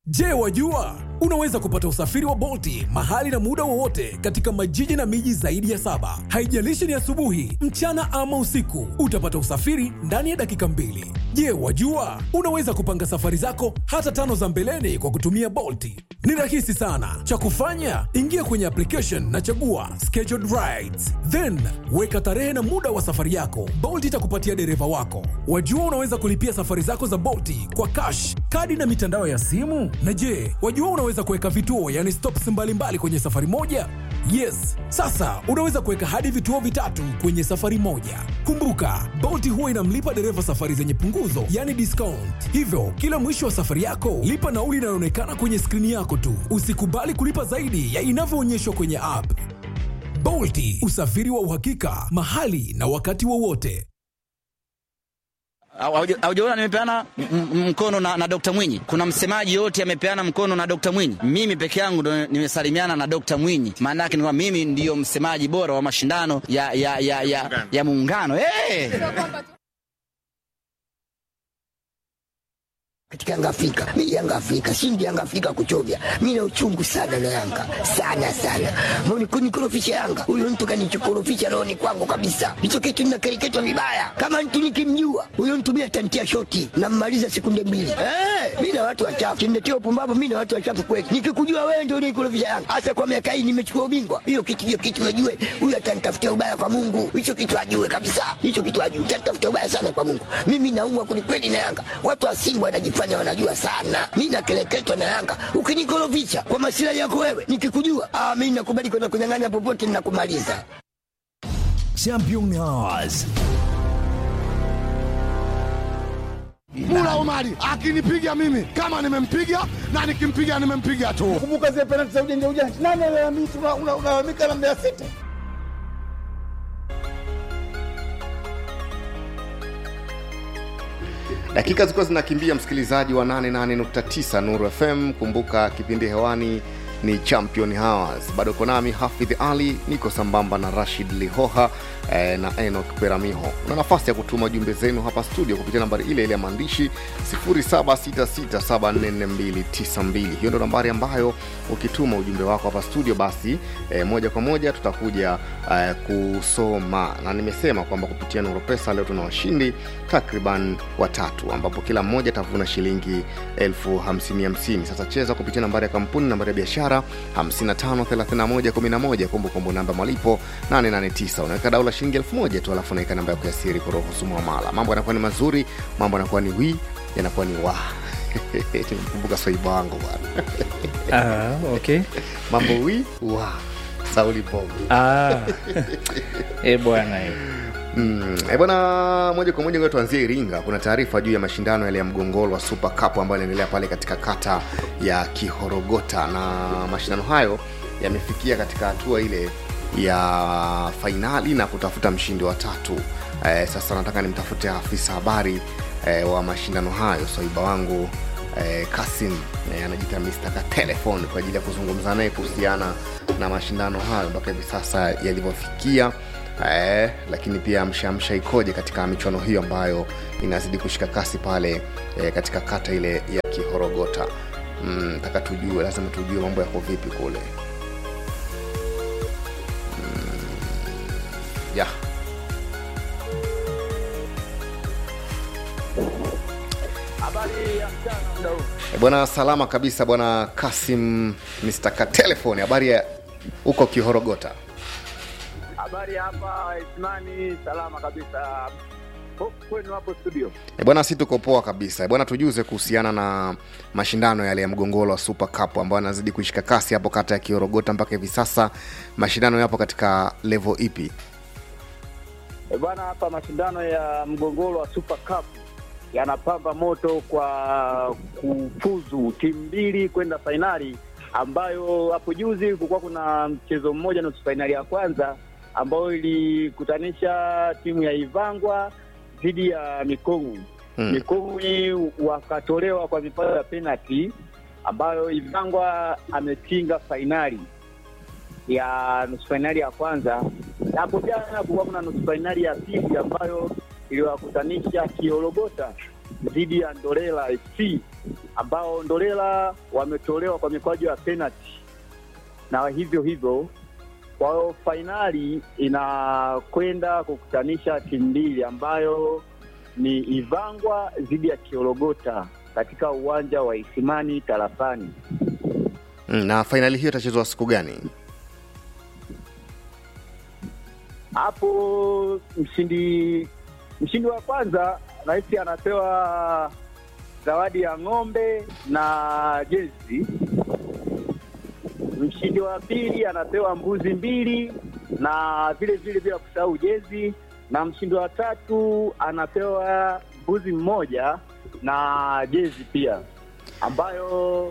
Je, wajua unaweza kupata usafiri wa Bolti mahali na muda wowote katika majiji na miji zaidi ya saba. Haijalishi ni asubuhi, mchana ama usiku, utapata usafiri ndani ya dakika mbili. Je, wajua unaweza kupanga safari zako hata tano za mbeleni kwa kutumia Bolti? Ni rahisi sana. Cha kufanya, ingia kwenye application na chagua scheduled rides, then weka tarehe na muda wa safari yako. Bolt itakupatia dereva wako. Wajua unaweza kulipia safari zako za Bolti kwa cash, kadi na mitandao ya simu. Na je, wajua unaweza kuweka vituo, yani stops mbalimbali kwenye safari moja? Yes, sasa unaweza kuweka hadi vituo vitatu kwenye safari moja. Kumbuka, Bolt huwa inamlipa dereva safari zenye punguzo, yani discount. Hivyo kila mwisho wa safari yako lipa nauli inayoonekana kwenye skrini yako tu. Usikubali kulipa zaidi ya inavyoonyeshwa kwenye app. Bolti, usafiri wa uhakika mahali na wakati wowote. Haujaona nimepeana m- m- mkono na, na Dr. Mwinyi. Kuna msemaji yote amepeana mkono na Dr. Mwinyi. Mimi peke yangu ndo nimesalimiana na Dr. Mwinyi. Maana yake ni kwamba mimi ndiyo msemaji bora wa mashindano ya ya ya ya, ya muungano. Hey! katika Yanga Afrika. Mimi Yanga Afrika, shindi Yanga Afrika kuchovya. Mimi na uchungu sana na Yanga. Sana sana. Mbona kunikorofisha Yanga? Huyo mtu kanichokorofisha roho ni kwangu kabisa. Hicho kitu ninakereketwa vibaya. Kama mtu nikimjua, huyo mtu mimi atantia shoti na mmaliza sekunde mbili. Eh, mimi na watu wachafu. Kimnetia upumbavu mimi na watu wachafu kweli. Nikikujua wewe ndio unikorofisha Yanga. Hasa kwa miaka hii nimechukua ubingwa. Hiyo kitu hiyo kitu najue. Huyo atanitafutia ubaya kwa Mungu. Hicho kitu ajue kabisa. Hicho kitu ajue. Atanitafutia ubaya sana kwa Mungu. Mimi naumwa kwelikweli na Yanga. Watu wa Simba wanajifanya wanajua sana. Mimi nakeleketwa na Yanga. Ukinikorofisha kwa masilahi yako wewe, nikikujua, ah, mimi nakubali kwenda kunyang'anya popote ninakumaliza. Champions. Mula Omari akinipiga mimi kama nimempiga na nikimpiga nimempiga tu. Kumbuka zile penalti za ujanja ujanja, nani alalamika? Unalalamika na Mbeya City. Dakika zilikuwa zinakimbia, msikilizaji wa 88.9 Nuru FM. Kumbuka kipindi hewani ni Champion Hours. Bado uko nami Hafidh Ali, niko sambamba na Rashid Lihoha eh, na Enoch Peramiho. Una nafasi ya kutuma jumbe zenu hapa studio kupitia nambari ile ile ya maandishi 0766744292. Hiyo ndo nambari ambayo ukituma ujumbe wako hapa studio, basi eh, moja kwa moja tutakuja eh, kusoma, na nimesema kwamba kupitia Nuru Pesa leo tuna washindi takriban watatu, ambapo kila mmoja atavuna shilingi elfu hamsini hamsini. Sasa cheza kupitia nambari ya kampuni, nambari ya biashara 553111, kumbukumbu namba malipo 889. Unaweka dau la shilingi elfu moja tu, alafu unaweka namba yako ya siri kuruhusu muamala. Mambo yanakuwa ni mazuri, mambo yanakuwa ni wi, yanakuwa ni wa nimkumbuka swaiba wangu bwana Ah, okay. mambo wi wa sauli bomu Ah. Eh bwana eh. Mm, eh bwana, moja kwa moja ngoja tuanzie Iringa. Kuna taarifa juu ya mashindano yale ya mgongoro wa Super Cup ambayo yanaendelea pale katika kata ya Kihorogota, na mashindano hayo yamefikia katika hatua ile ya fainali na kutafuta mshindi wa tatu. Eh, sasa nataka nimtafute afisa habari eh, wa mashindano hayo swaiba wangu eh, Kasim eh, anajiita Mr. ka telefone kwa ajili ya kuzungumza naye kuhusiana na mashindano hayo mpaka hivi sasa yalivyofikia eh, lakini pia mshamsha ikoje katika michuano hiyo ambayo inazidi kushika kasi pale eh, katika kata ile ya Kihorogota. Mm, taka tujue, lazima tujue mambo yako vipi kule. Mm, yeah. Eh, bwana salama kabisa bwana Kasim Mr. ka telefone habari ya huko Kihorogota Habari hapa Ismani, salama kabisa. Ho- Kwenu hapo studio. E bwana, si tuko poa kabisa. E bwana, tujuze kuhusiana na mashindano yale ya mgongoro wa Super Cup ambayo yanazidi kuishika kasi hapo kata ya Kiorogota. Mpaka hivi sasa mashindano yapo katika level ipi? E bwana, hapa mashindano ya mgongoro wa Super Cup yanapamba moto kwa kufuzu timu mbili kwenda fainali, ambayo hapo juzi kulikuwa kuna mchezo mmoja nusu fainali ya kwanza ambayo ilikutanisha timu ya Ivangwa dhidi ya Mikong'u. Hmm. Mikong'u wakatolewa kwa mipato ya penalty, ambayo Ivangwa ametinga fainali ya nusu fainali ya kwanza. Na Hapo jana kulikuwa kuna nusu fainali ya pili ambayo iliwakutanisha Kiorogota dhidi ya Ndolela FC ambao Ndolela wametolewa kwa mikwaju ya penalty na hivyo hivyo kwa hiyo fainali inakwenda kukutanisha timu mbili ambayo ni Ivangwa dhidi ya Kiorogota katika uwanja wa Isimani Tarafani. Mm, na fainali hiyo itachezwa siku gani? Hapo mshindi mshindi wa kwanza rais anapewa zawadi ya ng'ombe na jezi. Mshindi wa pili anapewa mbuzi mbili na vile vile bila kusahau jezi, na mshindi wa tatu anapewa mbuzi mmoja na jezi pia, ambayo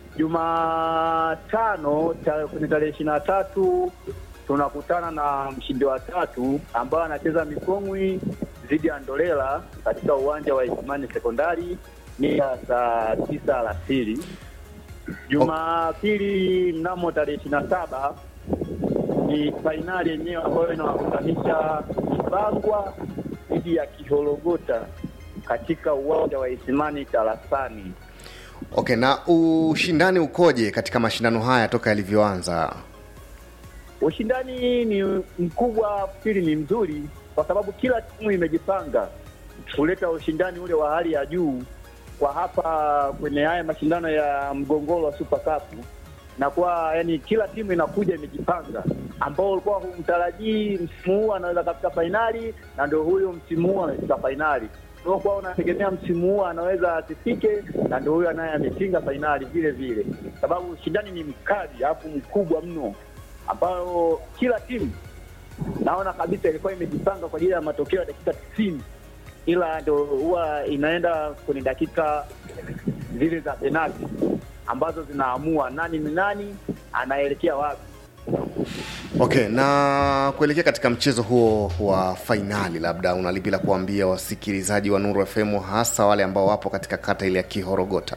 Jumatano ta- kwenye tarehe ishirini na tatu tunakutana na mshindi wa tatu ambaye anacheza Mikongwi dhidi ya Ndolela katika uwanja wa Isimani Sekondari ni ya saa tisa alasiri. Jumapili mnamo tarehe ishirini na saba ni fainali yenyewe ambayo inawakutanisha Ibangwa dhidi ya Kihologota katika uwanja wa Isimani Tarasani. Okay, na ushindani ukoje katika mashindano haya toka yalivyoanza? Ushindani ni mkubwa, pili ni mzuri, kwa sababu kila timu imejipanga kuleta ushindani ule wa hali ya juu kwa hapa kwenye haya mashindano ya mgongoro wa Super Cup, na kwa yani kila timu inakuja imejipanga, ambao ulikuwa humtarajii msimu huu anaweza kafika fainali, na ndio huyo msimu huu amefika fainali. Uliokuwa unategemea msimu huu anaweza asifike, na ndio huyo naye ametinga fainali vile vile, sababu ushindani ni mkali alafu mkubwa mno ambayo kila timu naona kabisa ilikuwa imejipanga kwa ajili ya matokeo ya dakika tisini, ila ndo huwa inaenda kwenye dakika zile za penalti ambazo zinaamua nani ni nani anaelekea wapi. Okay, na kuelekea katika mchezo huo wa fainali, labda una lipi la kuambia wasikilizaji wa Nuru FM, hasa wale ambao wapo katika kata ile ya Kihorogota?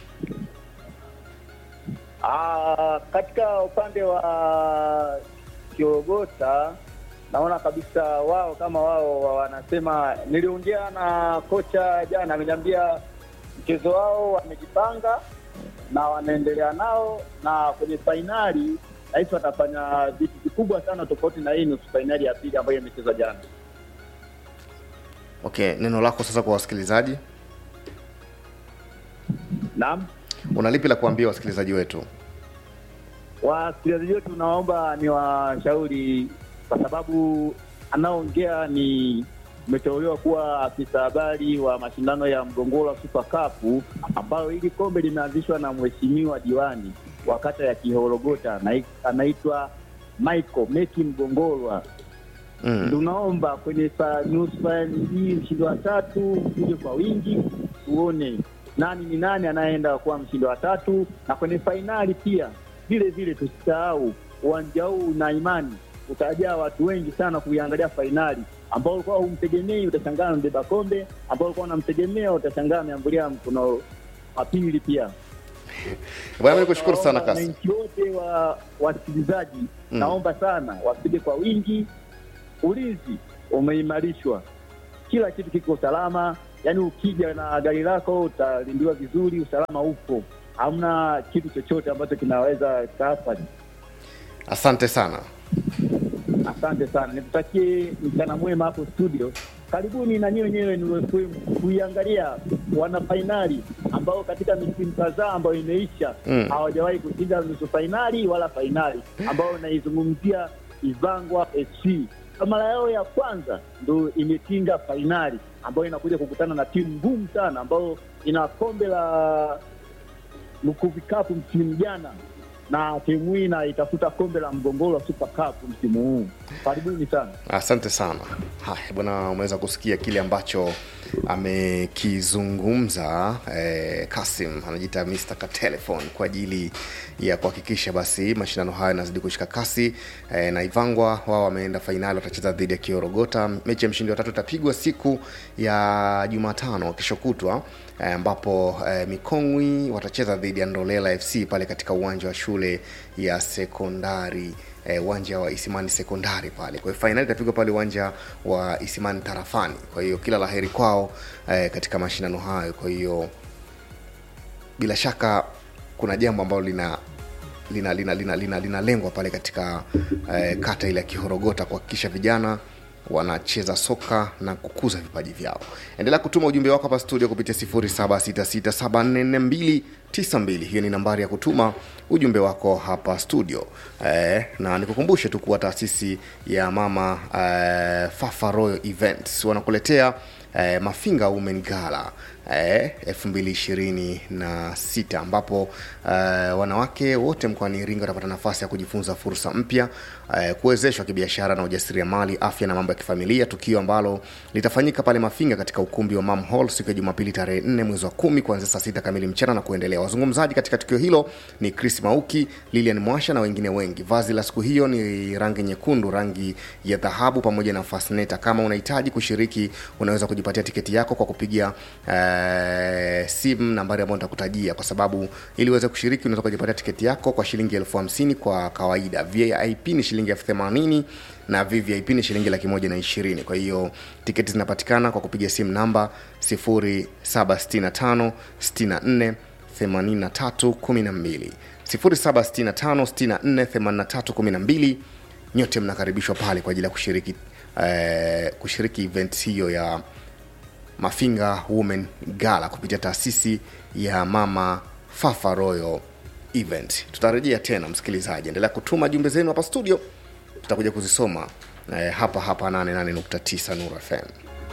Ah, katika upande wa Kiogota naona kabisa wao kama wao wanasema, niliongea na kocha jana, ameniambia mchezo wao wamejipanga na wanaendelea nao, na kwenye fainali nahisi watafanya vitu vikubwa sana, tofauti na hii nusu fainali ya pili ambayo imechezwa jana. Okay, neno lako sasa kwa wasikilizaji, Naam. una lipi la kuambia wasikilizaji wetu? Wasikilizaji wetu naomba ni washauri, kwa sababu anaoongea ni umeteuliwa kuwa afisa habari wa mashindano ya mgongoro wa Super Cup, ambayo hili kombe limeanzishwa na mheshimiwa diwani wa kata ya Kihorogota, anai- anaitwa Michael Meki Mgongorwa. Mm. Tunaomba kwenye fa- nusu fainali hii mshindi wa tatu uje kwa wingi, tuone nani ni nani anayeenda kuwa mshindi wa tatu, na kwenye fainali pia vile vile tusisahau uwanja huu na imani utajaa watu wengi sana kuiangalia fainali, ambao ulikuwa humtegemei utashangaa mbeba kombe, ambao ulikuwa unamtegemea utashangaa ameambulia mkono wa pili pia. Bwana, mimi nikushukuru sana Naomba Kasi. wananchi wote wa wasikilizaji Mm. naomba sana wapige kwa wingi. Ulinzi umeimarishwa, kila kitu kiko salama. Yaani ukija na gari lako utalindiwa vizuri, usalama upo, hamna kitu chochote ambacho kinaweza kaathari. Asante sana. Asante sana, nikutakie mchana mwema hapo studio. Karibuni na nyinyi wenyewe ni kuiangalia wana fainali ambao katika misimu kadhaa ambayo imeisha Mm. hawajawahi kushinda nusu fainali wala fainali, ambao naizungumzia Ivangwa FC. Kwa mara yao ya kwanza ndo imetinga fainali ambayo inakuja kukutana na timu ngumu sana ambayo ina kombe la Lukuvi Cup msimu jana na timu hii na itafuta kombe la mgongoro wa Super Cup msimu huu. Karibuni sana. Asante sana. Haya bwana, umeweza kusikia kile ambacho amekizungumza eh, Kasim anajiita Mr. Katelephone kwa ajili ya kuhakikisha basi mashindano haya yanazidi kushika kasi eh, na Ivangwa wao wameenda fainali, watacheza dhidi ya Kiorogota. Mechi ya mshindi wa tatu itapigwa siku ya Jumatano kesho kutwa eh, ambapo eh, Mikongwi watacheza dhidi ya Ndolela FC pale katika uwanja wa shule ya sekondari eh, uwanja wa Isimani Sekondari pale. Kwa hiyo fainali itapigwa pale uwanja wa Isimani Tarafani. Kwa hiyo kila laheri kwao eh, katika mashindano hayo. Kwa hiyo bila shaka kuna jambo ambalo lina lina lina lina lina linalengwa pale katika eh, kata ile ya Kihorogota kuhakikisha vijana wanacheza soka na kukuza vipaji vyao. Endelea kutuma ujumbe wako hapa studio kupitia 0766744292. Hiyo ni nambari ya kutuma ujumbe wako hapa studio eh, na nikukumbushe tu kuwa taasisi ya mama eh, Fafa Royal Events wanakuletea eh, Mafinga Women Gala eh, 2026 ambapo eh, wanawake wote mkoani Iringa watapata nafasi ya kujifunza fursa mpya eh, kuwezeshwa kibiashara na ujasiriamali, afya na mambo ya kifamilia, tukio ambalo litafanyika pale Mafinga katika ukumbi wa Mam Hall siku ya Jumapili tarehe 4 mwezi wa kumi kuanzia saa sita kamili mchana na kuendelea. Wazungumzaji katika tukio hilo ni Chris Mauki, Lilian Mwasha na wengine wengi. Vazi la siku hiyo ni rangi nyekundu, rangi ya dhahabu pamoja na fasneta. Kama unahitaji kushiriki, unaweza kujipatia tiketi yako kwa kupiga eh, simu nambari ambayo nitakutajia, kwa sababu ili uweze kushiriki unaweza kujipatia tiketi yako kwa shilingi elfu hamsini kwa kawaida. VIP ni shilingi elfu themanini na VVIP ni shilingi laki moja na ishirini. Kwa hiyo tiketi zinapatikana kwa kupiga simu namba 0765 64 83 12 0765 64 83 12. Nyote mnakaribishwa pale kwa ajili ya kushiriki eh, kushiriki event hiyo ya Mafinga Women Gala kupitia taasisi ya Mama Fafa Royal Event. Tutarejea tena, msikilizaji, endelea kutuma jumbe zenu hapa studio, tutakuja kuzisoma eh, hapa hapa 88.9 Nuru FM.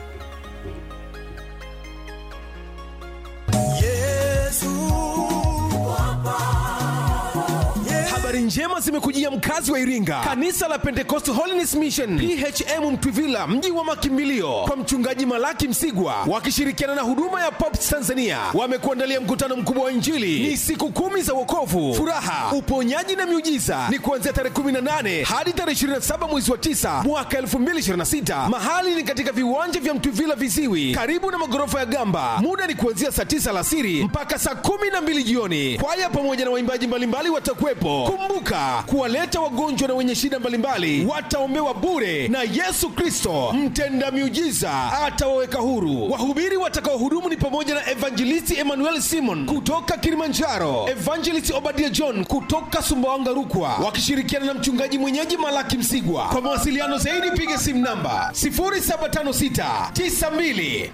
habari njema zimekujia mkazi wa iringa kanisa la pentecost holiness mission phm mtwivila mji wa makimbilio kwa mchungaji malaki msigwa wakishirikiana na huduma ya pops tanzania wamekuandalia mkutano mkubwa wa injili ni siku kumi za wokovu furaha uponyaji na miujiza ni kuanzia tarehe 18 hadi tarehe 27 mwezi wa 9 mwaka 2026 mahali ni katika viwanja vya mtwivila viziwi karibu na magorofa ya gamba muda ni kuanzia saa 9 alasiri mpaka saa 12 jioni kwaya pamoja na waimbaji mbalimbali watakuwepo kumbuka kuwaleta wagonjwa na wenye shida mbalimbali wataombewa bure na yesu kristo mtenda miujiza atawaweka huru wahubiri watakaohudumu ni pamoja na evangelisti emmanuel simon kutoka kilimanjaro evangelist obadia john kutoka sumbawanga rukwa wakishirikiana na mchungaji mwenyeji malaki msigwa kwa mawasiliano zaidi piga simu namba 0756 92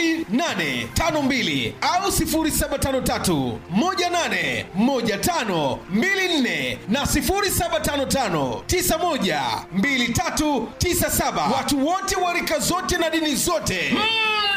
2852 au 0753 18 15 24 na 0755912397 watu wote wa rika zote na dini zote mm.